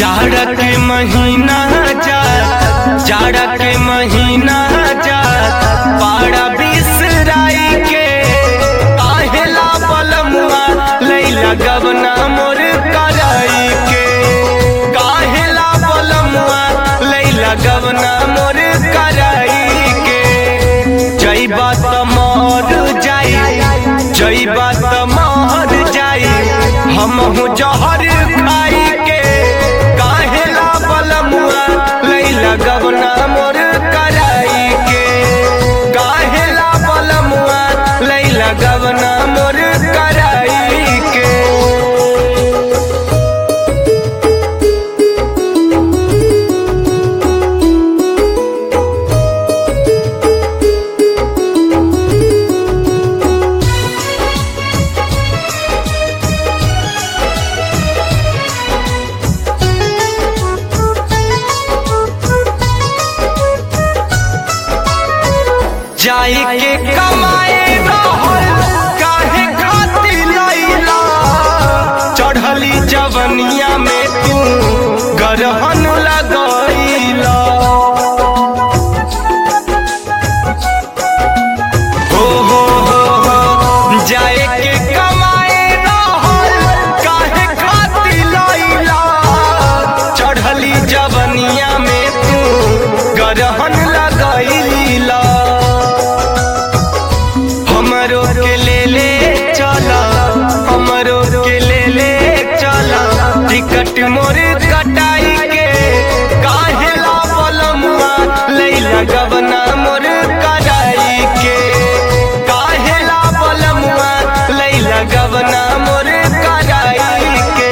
जाड़ा के महीना जा जाड़ा के महीना जा पाड़ा बिसराई के काहेला बलमुआ लैला गवना मोर कराई के काहेला बलमुआ लैला गवना मोर कराई के जई बात मर जाई जई बात मर जाई हम जहर खाई के काहेला बलमुआ लैला गवना मोर कराई के काहेला बलमुआ लैला गवना मोर कराई के जाई के कमाए रहल काहे खातिर लैला चढ़ली जवनिया में तू गरहन लगैला हो हो हो हो जाए के कमाए रहल काहे खातिर लैला चढ़ली जवनिया में तू गरहन लगैला हमरो के ले ले चला हमरो के ले ले चला टिकट मोर कटाई के काहेला बलमुआ लैला गबना मोर कराई के काहेला बलमुआ लैला गबना मोर कराई के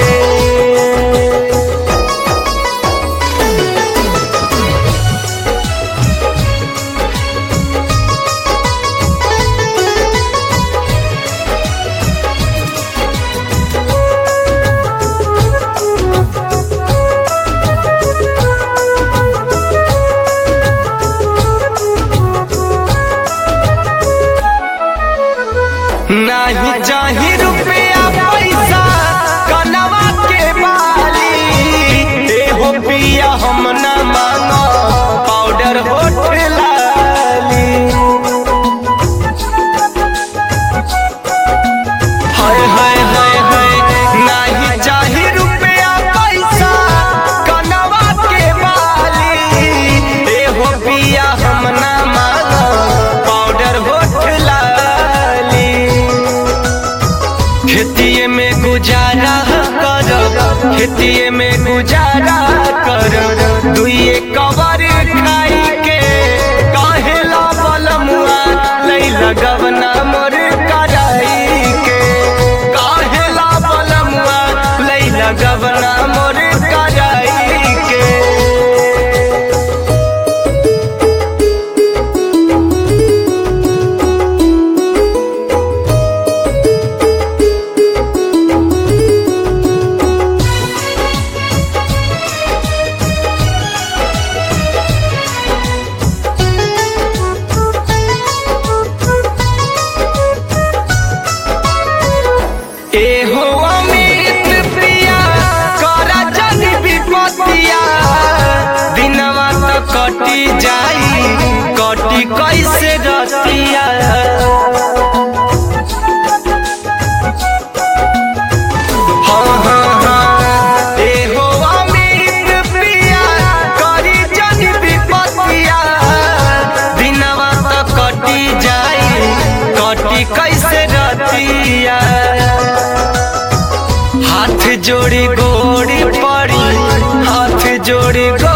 नाही चाही रुपया पैसा कनवा के बाली एहो पिया हम न मांगो पाउडर होठ लाली हाय हाय हाय हाय नाही चाही रुपया पैसा कनवा के बाली एहो पिया हम न मांगो पाउडर होठ लाली खेतिए में गुजारा कर खेतिए में गुजारा कर दुइए कवर खाई के काहेला बलमुआ लैला गवना मोर कराई के काहेला बलमुआ लैला गवना मोर कराई के एहो अमित प्रिया करा जनी विपतिया दिनवा त कटी जाई कटी कैसे रतिया हाँ हाँ हाँ एहो अमित प्रिया करी जनी विपतिया दिनवा त कटी जाई कटी कैसे रतिया हाथ जोड़ी गोड़ी पड़ी हाथ जोड़ी गोड़ी